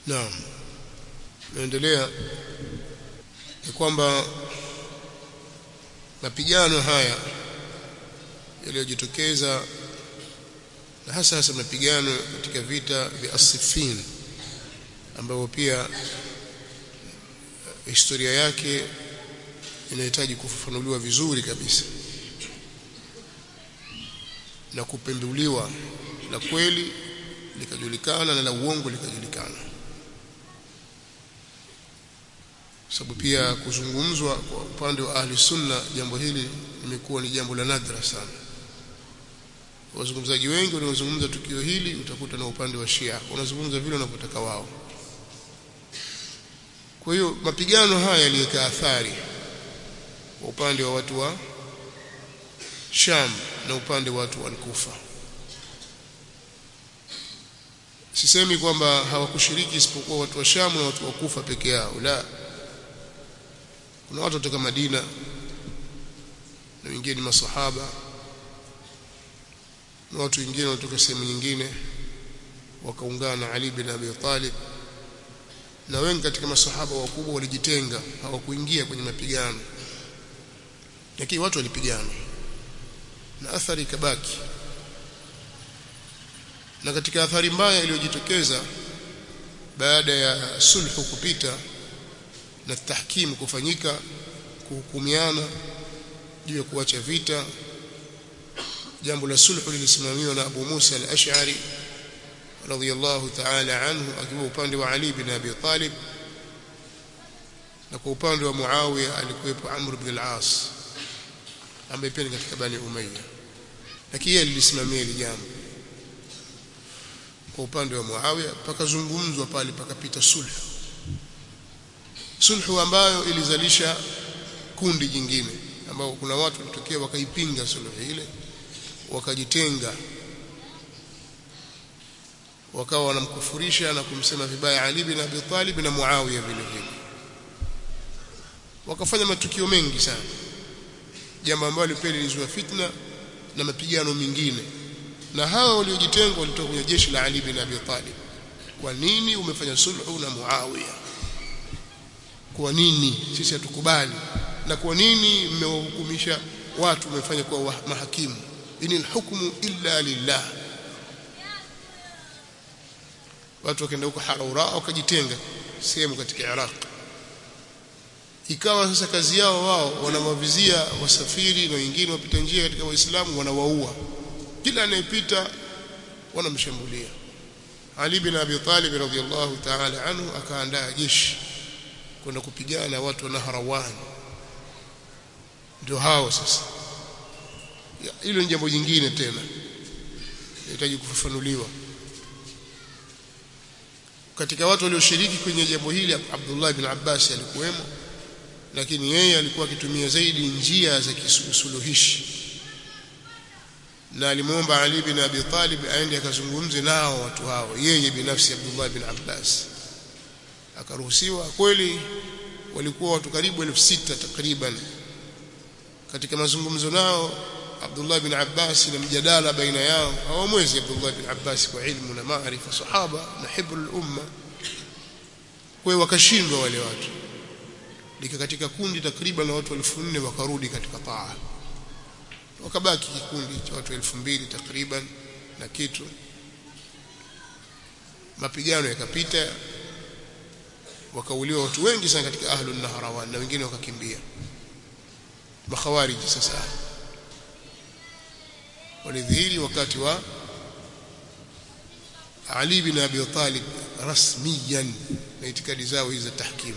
naam naendelea ni kwamba mapigano haya yaliyojitokeza na hasa hasa mapigano katika vita vya Asifin ambayo pia historia yake inahitaji kufafanuliwa vizuri kabisa na kupembuliwa la kweli likajulikana na la uongo likajulikana sababu pia kuzungumzwa kwa upande wa ahli sunna jambo hili limekuwa ni jambo la nadra sana wazungumzaji wengi wanaozungumza tukio hili utakuta na upande wa Shia wanazungumza vile wanavyotaka wao kwa hiyo mapigano haya yaliweka athari kwa upande wa watu wa Sham na upande wa watu wa Kufa sisemi kwamba hawakushiriki isipokuwa watu wa Sham na watu wa Kufa peke yao la kuna watu kutoka Madina na wengine ni masahaba na watu wengine kutoka sehemu nyingine wakaungana na Ali bin Abi Talib na wengi katika masahaba wakubwa walijitenga hawakuingia kwenye mapigano lakini watu walipigana na athari ikabaki na katika athari mbaya iliyojitokeza baada ya sulhu kupita na tahkim kufanyika kuhukumiana juu ya kuacha vita jambo la sulhu lilisimamiwa na Abu Musa al-Ash'ari radhiyallahu ta'ala anhu akiwa upande wa Ali bin Abi Talib na kwa upande wa Muawiya alikuwepo Amr ibn al-As ambaye pia ni katika Bani Umayya lakini yeye lilisimamia hili jambo kwa upande wa Muawiya pakazungumzwa pale pakapita sulhu sulhu ambayo ilizalisha kundi jingine ambao kuna watu walitokea wakaipinga sulhu ile wakajitenga wakawa wanamkufurisha na kumsema vibaya Ali bin Abi Talib na Muawiya vile vile wakafanya matukio mengi sana jambo ambalo pia lilizua fitna na mapigano mengine na hawa waliojitenga walitoka kwenye jeshi la Ali bin Abi Talib kwa nini umefanya sulhu na Muawiya kwa nini sisi hatukubali na kwa nini mmewahukumisha watu mmefanya kuwa mahakimu inil hukmu illa lillah watu wakaenda huko Haraura wakajitenga sehemu katika Iraq ikawa sasa kazi yao wao wanawavizia wasafiri na wengine wapita njia katika waislamu wanawaua kila anayepita wanamshambulia Ali bin Abi Talib radhiyallahu ta'ala anhu akaandaa jeshi kwenda kupigana na watu wa Nahrawan ndio hao sasa hilo ni jambo jingine tena inahitaji kufafanuliwa katika watu walioshiriki kwenye jambo hili Abdullah ibn Abbas alikuwemo lakini yeye alikuwa akitumia zaidi njia za kisuluhishi na alimwomba Ali bin Abi Talib aende akazungumze nao watu hao yeye binafsi Abdullah bin Abbas akaruhusiwa kweli walikuwa watu karibu elfu sita takriban katika mazungumzo nao Abdullah bin Abbas na mjadala baina yao hawamwezi Abdullah bin Abbas kwa ilmu na maarifa sahaba na hibrul umma kwa wakashindwa wale watu lika katika kundi takriban la watu 1400 wakarudi katika taa wakabaki kikundi cha watu 2000 takriban na kitu mapigano yakapita wakauliwa watu wengi sana katika ahlun nahrawan na wengine wakakimbia makhawariji sasa walidhihiri wakati wa Ali bin Abi Talib rasmiyan na itikadi zao hizi za tahkim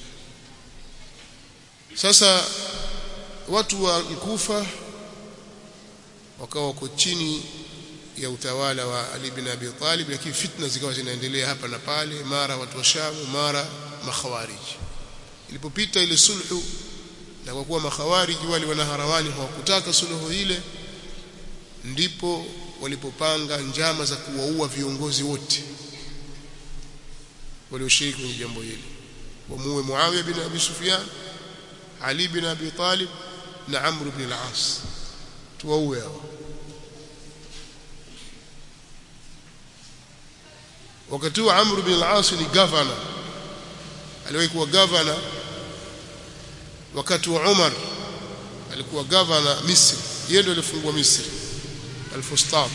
sasa watu wa Kufa wakawa wako chini ya utawala wa Ali bin Abi Talib lakini fitna zikawa zinaendelea hapa na pale mara watu wa Sham mara makhawariji ilipopita ile sulhu na kwa kuwa makhawariji wale wanaharawani hawakutaka suluhu ile ndipo walipopanga njama za kuwaua viongozi wote walioshiriki kwenye jambo hili wamuue Muawiya bin Abi Sufyan Ali bin Abi Talib na Amr ibn al-As tuwaue hao wakati huo Amr bin al-As ni governor aliwahi kuwa governor wakati wa Umar alikuwa governor Misri yeye ndiye alifungua Misri al-Fustat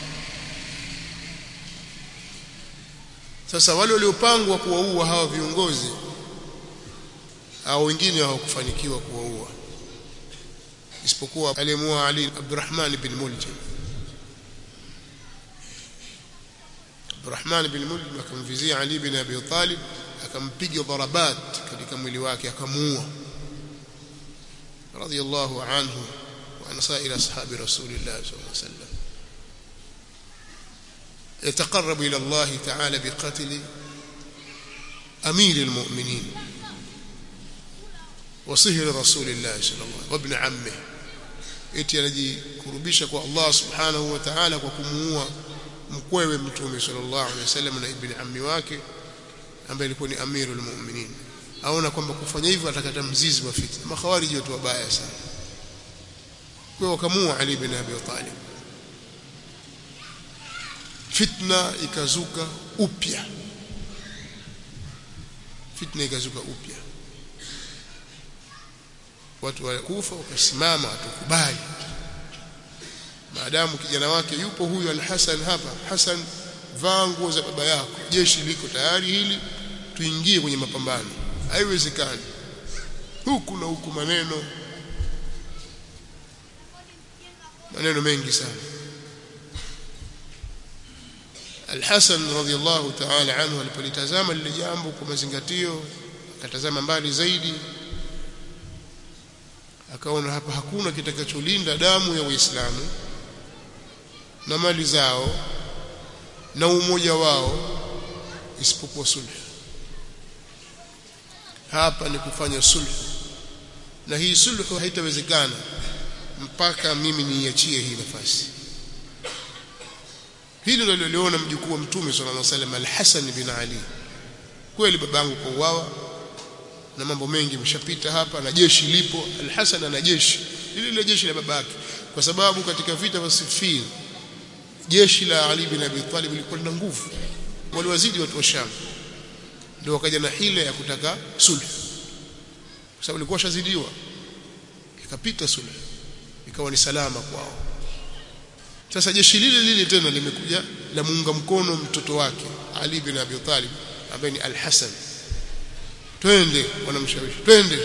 sasa wale waliopangwa kuwaua hawa viongozi au wengine hawakufanikiwa kuwaua isipokuwa aliyemuua Ali Abdurrahman bin Muljam Abdurrahman bin Muljam akamvizia Ali bin Abi Talib akampiga darabat katika mwili wake akamuua radiyallahu anhu wa an sa'ir ashabi rasulillah sallallahu alaihi wasallam يتقرب إلى الله تعالى بقتل أمير المؤمنين وصهر رسول الله صلى الله عليه وسلم وابن عمه eti anajikurubisha kwa Allah subhanahu wa ta'ala kwa kumuua mkwewe mtume sallallahu alaihi wasallam na ibn ammi wake ambaye alikuwa ni amirul mu'minin aona kwamba kufanya hivyo atakata mzizi wa fitna makhawariji watu wabaya sana kwa wakamuua Ali bin Abi Talib fitna ikazuka upya fitna ikazuka upya watu wa kufa wakasimama atukubali maadamu kijana wake yupo huyu al-Hasan hapa Hasan vaa nguo za baba yako jeshi liko tayari hili tuingie kwenye mapambano haiwezekani huku na huku maneno maneno mengi sana Al-Hasan radhiyallahu ta'ala anhu alipolitazama lile jambo kwa mazingatio akatazama mbali zaidi akaona hapa hakuna kitakacholinda damu ya Waislamu na mali zao na umoja wao isipokuwa sulhu hapa ni kufanya sulhu na hii sulhu haitawezekana mpaka mimi niiachie hii nafasi hili ndilo liliona mjukuu wa mtume sallallahu alaihi wasallam al-Hasan bin Ali kweli babangu kauawa na mambo mengi yameshapita hapa na jeshi lipo al-Hasan ana jeshi lile lile jeshi la babake kwa sababu katika vita vya Siffin jeshi la Ali bin Abi Talib lilikuwa lina nguvu waliwazidi watu wa Sham ndio wakaja na hila ya kutaka sulhu kwa sababu ilikuwa shazidiwa ikapita sulhu ikawa ni salama kwao sasa jeshi lile lile tena limekuja la muunga mkono mtoto wake Ali bin Abi Talib ambaye ni Al-Hasan twende wanamshawishi twende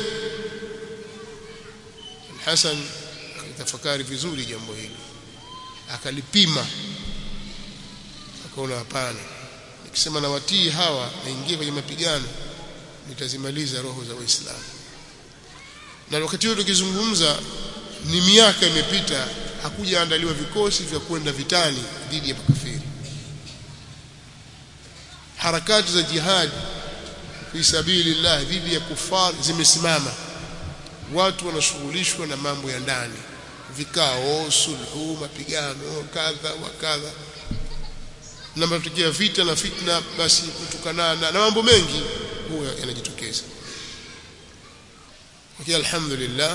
Al-Hasan akatafakari vizuri jambo hili akalipima akaona hapana nikisema na watii hawa naingia kwenye mapigano nitazimaliza roho za waislamu na wakati huo tukizungumza ni miaka imepita hakujaandaliwa vikosi vya kwenda vitani dhidi ya makafiri harakati za jihad fi sabilillah dhidi ya kufar zimesimama watu wanashughulishwa na mambo ya ndani vikao sulhu mapigano kadha wa kadha na matokeo vita na fitna basi kutukanana na mambo mengi huwa yanajitokeza lakini alhamdulillah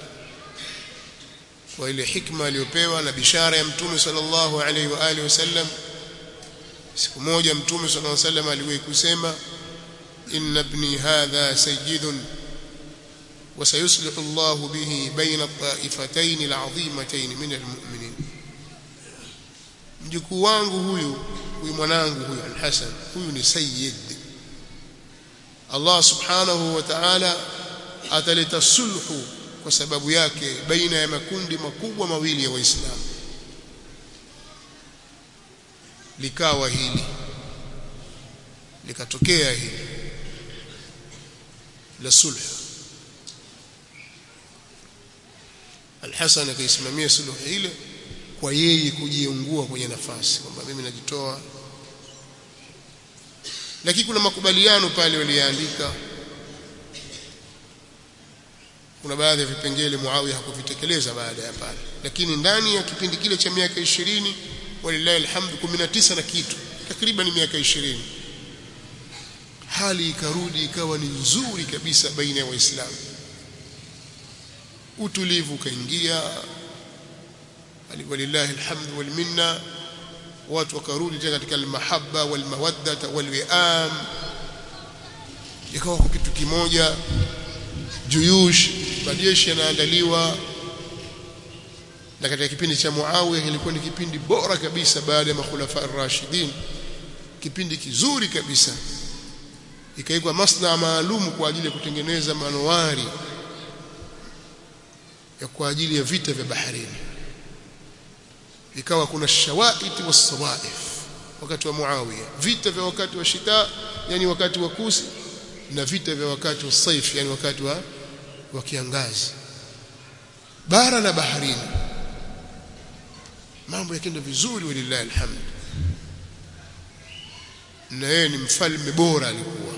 kwa ile hikma aliyopewa na bishara ya mtume sallallahu alaihi wa alihi wasallam siku moja mtume sallallahu alaihi wasallam aliwahi kusema inna ibni hadha sayyidun وسيصلح الله به بين الطائفتين العظيمتين من المؤمنين mjukuu wangu huyu huyu mwanangu huyu al-Hasan huyu ni sayyid Allah subhanahu wa ta'ala ataleta sulhu kwa sababu yake baina ya makundi makubwa mawili ya waislamu likawa hili likatokea hili la sulhu Al-Hasan akaisimamia suluhu ile kwa yeye kujiungua kwenye nafasi kwamba mimi najitoa lakini kuna makubaliano pale waliandika kuna baadhi ya vipengele Muawiya hakuvitekeleza baada ya pale lakini ndani ya kipindi kile cha miaka 20 walillahi alhamdu 19 na kitu takriban miaka 20 hali ikarudi ikawa ni nzuri kabisa baina ya waislamu utulivu ukaingia walillahi alhamdu wal minna watu wakarudi tena katika almahabba walmawadda walwiam ikawa kwa kitu kimoja juyush majeshi yanaandaliwa na katika kipindi cha Muawiya ilikuwa ni kipindi bora kabisa baada ya makhulafa ar-rashidin kipindi kizuri kabisa ikaikwa masna maalum kwa ajili ya kutengeneza manowari ya kwa ajili ya vita vya baharini ikawa kuna shawaiti wasawaif wakati wa Muawiya vita vya wakati wa shita yani wakati wa kusi na vita vya wakati wa saif yani wakati wa wa kiangazi bara na baharini mambo yakenda vizuri walillahi alhamd na yeye ni mfalme bora alikuwa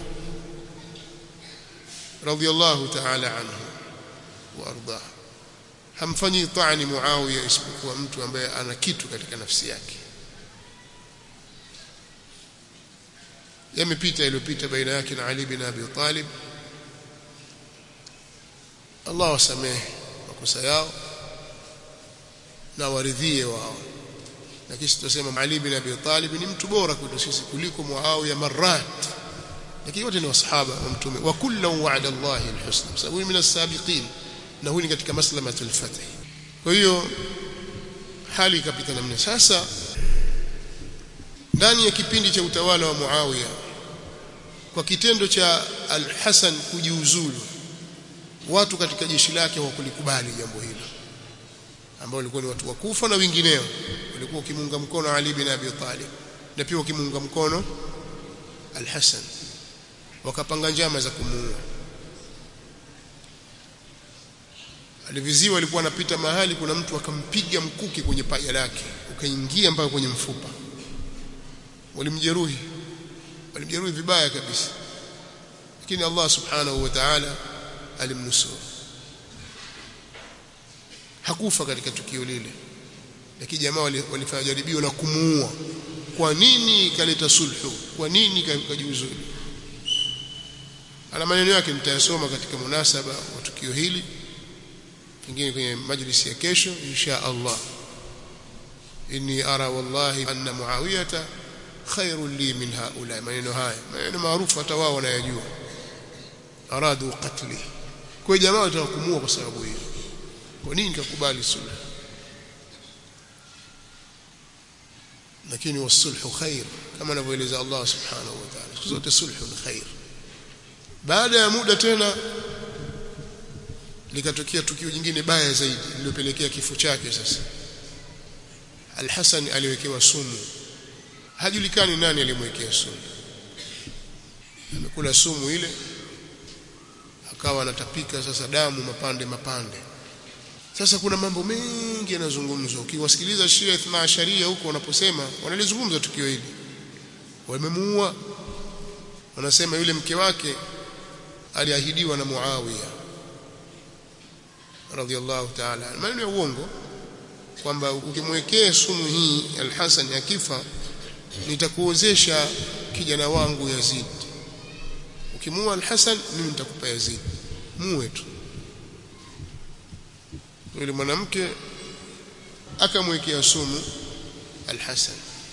radiyallahu ta'ala anhu wa ardah hamfanyi taani Muawiya isipokuwa mtu ambaye ana kitu katika nafsi yake yamepita iliyopita baina yake na Ali bin Abi Talib Allah wasamehe makosa yao na waridhie wao na kisha tutasema Ali bin Abi Talib ni mtu bora kwetu sisi kuliko Muawiya marat lakini wote ni wasahaba wa mtume wa kullu wa'ada Allah alhusna sababu min as-sabiqin na huyu ni katika maslamatul fath kwa hiyo hali ikapita namna sasa ndani ya kipindi cha utawala wa Muawiya kwa kitendo cha Al-Hasan kujiuzulu watu katika jeshi lake hawakulikubali jambo hilo ambao walikuwa ni watu wa Kufa na wengineo walikuwa kimunga mkono Ali bin Abi Talib na pia kimunga mkono Al-Hasan wakapanga njama za kumuua aliviziwa alikuwa anapita mahali kuna mtu akampiga mkuki kwenye paja lake ukaingia mpaka kwenye mfupa walimjeruhi walimjeruhi vibaya kabisa lakini Allah subhanahu wa ta'ala alimnusuru hakufa katika tukio lile lakini jamaa walifanya jaribio la kumuua kwa nini kaleta sulhu kwa nini kajiuzulu ana maneno yake nitayasoma katika munasaba wa tukio hili pengine kwenye majlisi ya kesho insha Allah inni ara wallahi anna muawiyata khairun li min haula maneno haya maneno maarufu hata wao wanayajua aradu qatli kwa jamaa watakumua kwa sababu hiyo kwa nini nikakubali sulhu lakini wasulhu khair kama anavyoeleza Allah subhanahu wa ta'ala zote sulhu ni khair baada ya muda tena likatokea tukio jingine baya zaidi lililopelekea kifo chake sasa Al-Hasan aliwekewa sumu hajulikani nani alimwekea sumu amekula sumu ile akawa anatapika sasa damu mapande mapande sasa kuna mambo mengi yanazungumzwa ukiwasikiliza Shia Ithna Asharia huko wanaposema wanalizungumza tukio hili wamemuua wanasema yule mke wake aliahidiwa na Muawiya radhiallahu ta'ala maneno ya uongo kwamba ukimwekea sumu hii Al-Hasan akifa nitakuozesha kijana wangu Yazid ukimua Al-Hasan mimi nitakupa Yazid muwe tu yule mwanamke akamwekea sumu Al-Hasan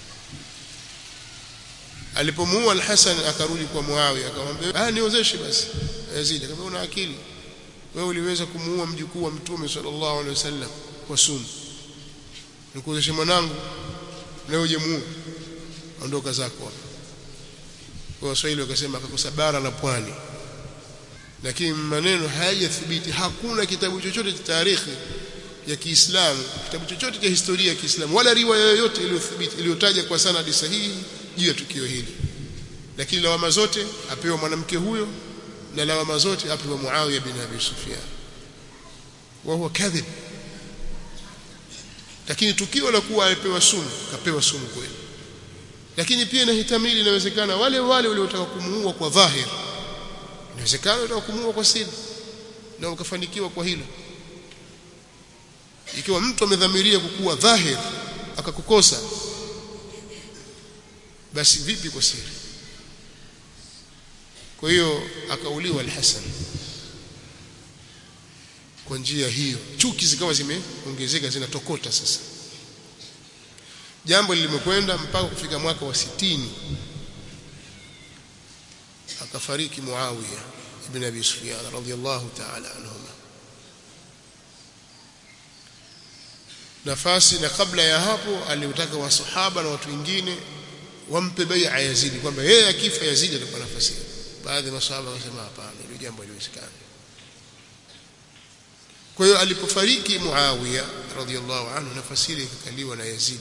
alipomuua Al-Hasan akarudi kwa Muawiya akamwambia ah niozeshe basi Yazid akamwambia una akili wewe uliweza kumuua mjukuu wa mtume sallallahu alaihi wasallam kwa sumu nikuozeshe mwanangu leo hujamuua ondoka zako hapa kwa Waswahili wakasema akakosa bara la pwani lakini maneno hayajathibiti hakuna kitabu chochote cha tarehe ya Kiislamu kitabu chochote cha historia ya Kiislamu wala riwaya yoyote iliyothibiti iliyotaja kwa sanadi sahihi juu ya tukio hili lakini lawama zote apewa mwanamke huyo na lawama zote apewa Muawiya bin Abi Sufyan wa huwa kadhib lakini tukio la kuwa alipewa sumu kapewa sumu kweli lakini pia inahitamili inawezekana wale wale waliotaka kumuua kwa dhahir inawezekana walitaka kumuua kwa siri na ukafanikiwa kwa hilo ikiwa mtu amedhamiria kukuwa dhahir akakukosa basi vipi kwa siri kwa hiyo akauliwa al-Hasan kwa njia hiyo chuki zikawa zimeongezeka zinatokota sasa jambo limekwenda mpaka kufika mwaka wa sitini akafariki Muawiya ibn Abi Sufyan radhiyallahu ta'ala anhuma nafasi na kabla ya hapo aliutaka wasahaba na watu wengine wampe bai'a Yazidi kwamba yeye akifa Yazidi atakuwa nafasi baadhi ya masahaba wakasema hapana hilo jambo haliwezekani kwa hiyo alipofariki Muawiya radhiyallahu anhu nafasi ile ikakaliwa na Yazid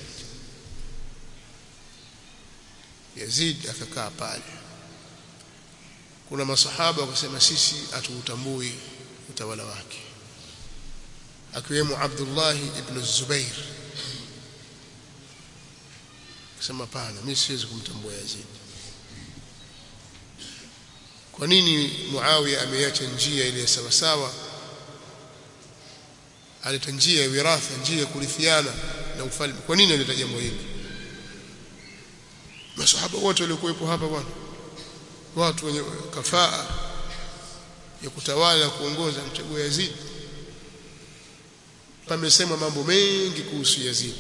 Yazid akakaa pale kuna masahaba wakasema sisi hatuutambui utawala wake akiwemo Abdullah ibn Zubair akasema pana mimi siwezi kumtambua Yazid kwa nini Muawiya ameacha njia ile sawa sawa aleta njia ya wiratha njia ya kurithiana na ufalme kwa nini aleta jambo hili masahaba wote waliokuwepo hapa bwana watu wenye kafaa ya kutawala na kuongoza mchaguo Yazid pamesema mambo mengi kuhusu Yazid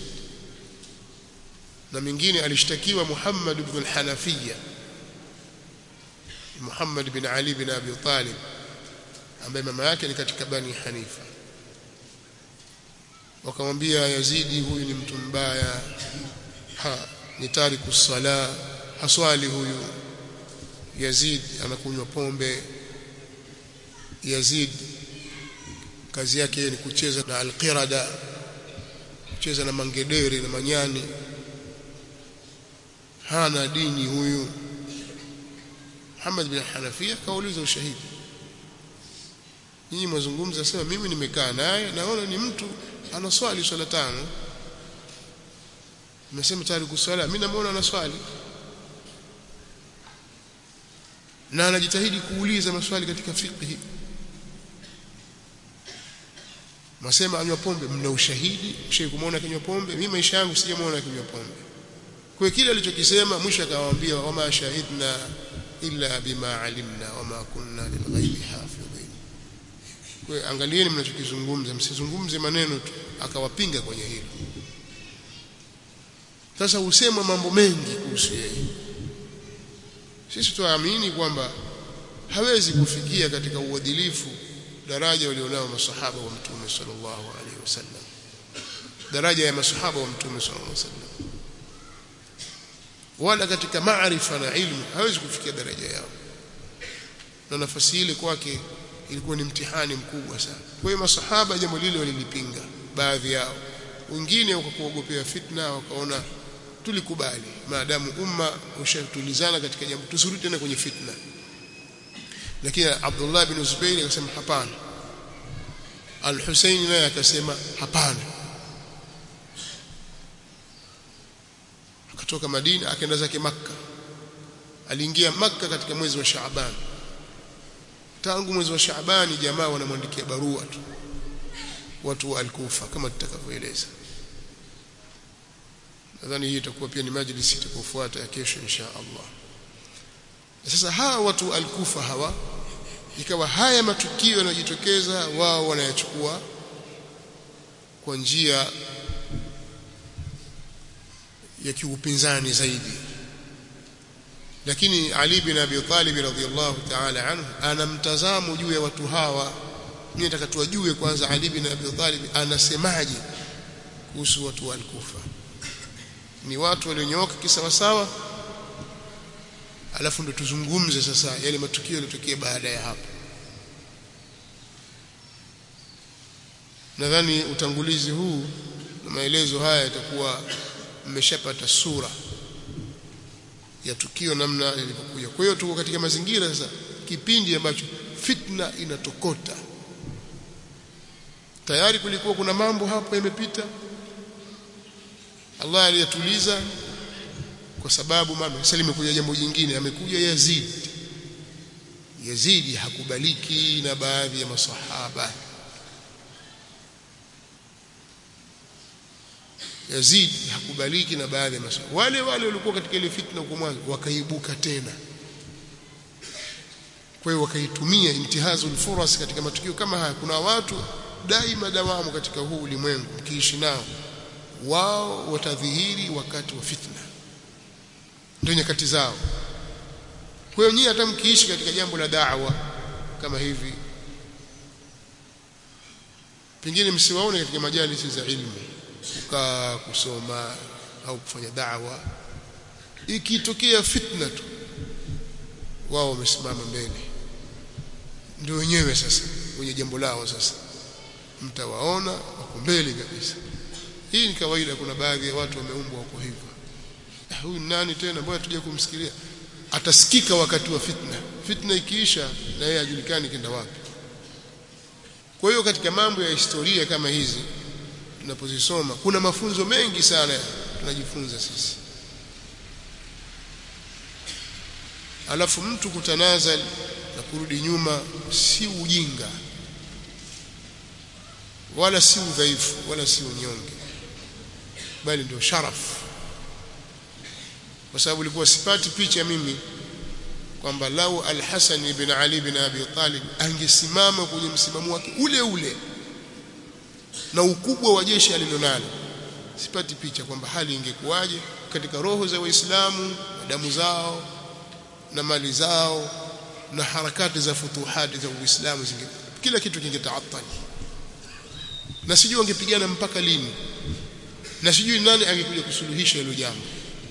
na mingine alishtakiwa Muhammad ibn al-Hanafiya Muhammad bin Ali bin Abi Talib ambaye mama yake ni katika Bani Hanifa wakamwambia Yazidi huyu ni mtu mbaya ha ni tariku sala haswali huyu Yazid anakunywa pombe Yazid kazi yake ni kucheza na alqirada kucheza na mangedere na manyani hana dini huyu Muhammad bin Hanafia kauliza ushahidi nyinyi mazungumza sema mimi nimekaa naye naona ni mtu anaswali swala tano nimesema tayari kuswala mimi namuona anaswali na anajitahidi kuuliza maswali katika fiqh Masema anywa pombe mna ushahidi mshe kumuona akinywa pombe mimi maisha yangu sijamuona akinywa pombe kwa kile alichokisema mwisho akawaambia wama shahidna illa bima alimna wama kunna lilghaibi hafidhin kwa angalieni mnachokizungumza msizungumze maneno tu akawapinga kwenye hilo sasa usema mambo mengi kuhusu yeye sisi tuamini kwamba hawezi kufikia katika uadilifu daraja walionao masahaba wa mtume sallallahu alaihi wasallam daraja ya masahaba wa mtume sallallahu alaihi wasallam wala katika maarifa na ilmu hawezi kufikia daraja yao na nafasi ile kwake ilikuwa ni mtihani mkubwa sana kwa hiyo masahaba jambo lile walilipinga baadhi yao wengine wakakuogopea fitna wakaona tulikubali maadamu umma ushatulizana katika jambo tusirudi tena kwenye fitna lakini Abdullah bin Zubair akasema hapana Al-Husayn naye akasema hapana akatoka Madina akaenda zake Makka aliingia Makka katika mwezi wa Shaaban tangu mwezi wa Shaaban jamaa wanamwandikia barua tu watu wa Al-Kufa kama tutakavyoeleza nadhani hii itakuwa pia ni majlisi itakayofuata ya kesho insha Allah sasa hawa watu Al-Kufa hawa ikawa haya matukio yanayojitokeza wao wanayachukua kwa njia ya kiupinzani zaidi lakini Ali bin Abi Talib radhiyallahu ta'ala anhu ana mtazamo juu ya watu hawa mimi nataka tuwajue kwanza Ali bin Abi Talib anasemaje kuhusu watu wa Al-Kufa ni watu walionyooka kisawasawa alafu ndo tuzungumze sasa yale matukio yaliyotokea baada ya hapo nadhani utangulizi huu na maelezo haya yatakuwa mmeshapata sura ya tukio namna lilivyokuja kwa hiyo tuko katika mazingira sasa kipindi ambacho fitna inatokota tayari kulikuwa kuna mambo hapo yamepita Allah aliyatuliza kwa sababu mama sasa limekuja jambo jingine amekuja Yazid Yazidi hakubaliki na baadhi ya masahaba Yazid hakubaliki na baadhi ya masahaba wale wale walikuwa katika ile fitna huko mwanzo wakaibuka tena kwa hiyo wakaitumia intihazul furas katika matukio kama haya kuna watu daima dawamu katika huu ulimwengu mkiishi nao wao watadhihiri wakati wa fitna ndio nyakati zao kwa hiyo nyinyi hata mkiishi katika jambo la da'wa kama hivi pengine msiwaone katika majalisi za ilmu kukaa kusoma au kufanya da'wa ikitokea fitna tu wao wamesimama mbele ndio wenyewe sasa wenye jambo lao sasa mtawaona wako mbele kabisa hii ni kawaida kuna baadhi ya watu wameumbwa wako hivyo huyu nani tena mbona tuje kumsikilia atasikika wakati wa fitna fitna ikiisha na yeye ajulikani kenda wapi kwa hiyo katika mambo ya historia kama hizi tunapozisoma kuna mafunzo mengi sana tunajifunza sisi alafu mtu kutanazal na kurudi nyuma si ujinga wala si udhaifu wala si unyonge bali ndio sharafu kwa sababu ilikuwa sipati picha mimi kwamba lau al-Hasan ibn Ali ibn Abi Talib angesimama kwenye msimamo wake ule ule na ukubwa wa jeshi alilonalo sipati picha kwamba hali ingekuwaje katika roho za waislamu na damu zao na mali zao na harakati za futuhati za uislamu zinge kila kitu kingetaathari na sijui wangepigana mpaka lini na sijui nani angekuja kusuluhisha hilo jambo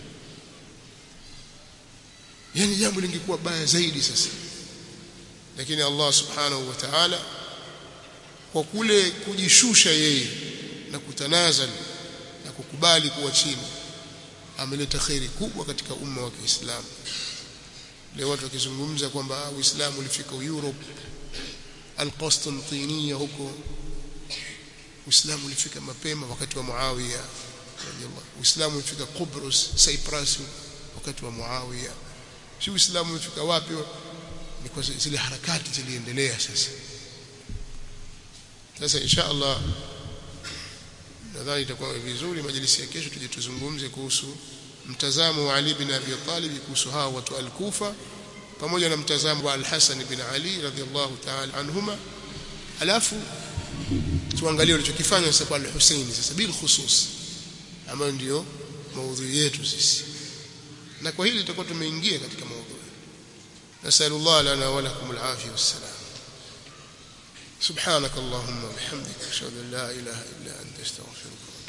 yani jambo lingekuwa baya zaidi sasa lakini Allah subhanahu wa ta'ala kwa kule kujishusha yeye na kutanazal na kukubali kuwa chini ameleta khairi kubwa katika umma wa Kiislamu leo watu wakizungumza kwamba Uislamu ulifika Europe al-Qastantiniya huko Uislamu ulifika mapema wakati wa Muawiya radhiallahu Uislamu ulifika Kubrus Cyprus wakati wa Muawiya si Uislamu ulifika wapi ni kwa zile harakati ziliendelea sasa sasa insha Allah nadhani itakuwa vizuri majlisi ya kesho tuje tuzungumze kuhusu mtazamo wa Ali bin Abi Talib kuhusu hao watu al-Kufa pamoja na mtazamo wa Al-Hasan bin Ali radhiallahu ta'ala anhuma alafu tuangalie walichokifanya sasa kwa Al-Hussein sasa bil khusus ambayo ndio maudhui yetu sisi na kwa hili tutakuwa tumeingia katika maudhui nasallallahu lana wa lakum al-afiyah was-salam سبحانك اللهم وبحمدك اشهد ان لا اله الا انت استغفرك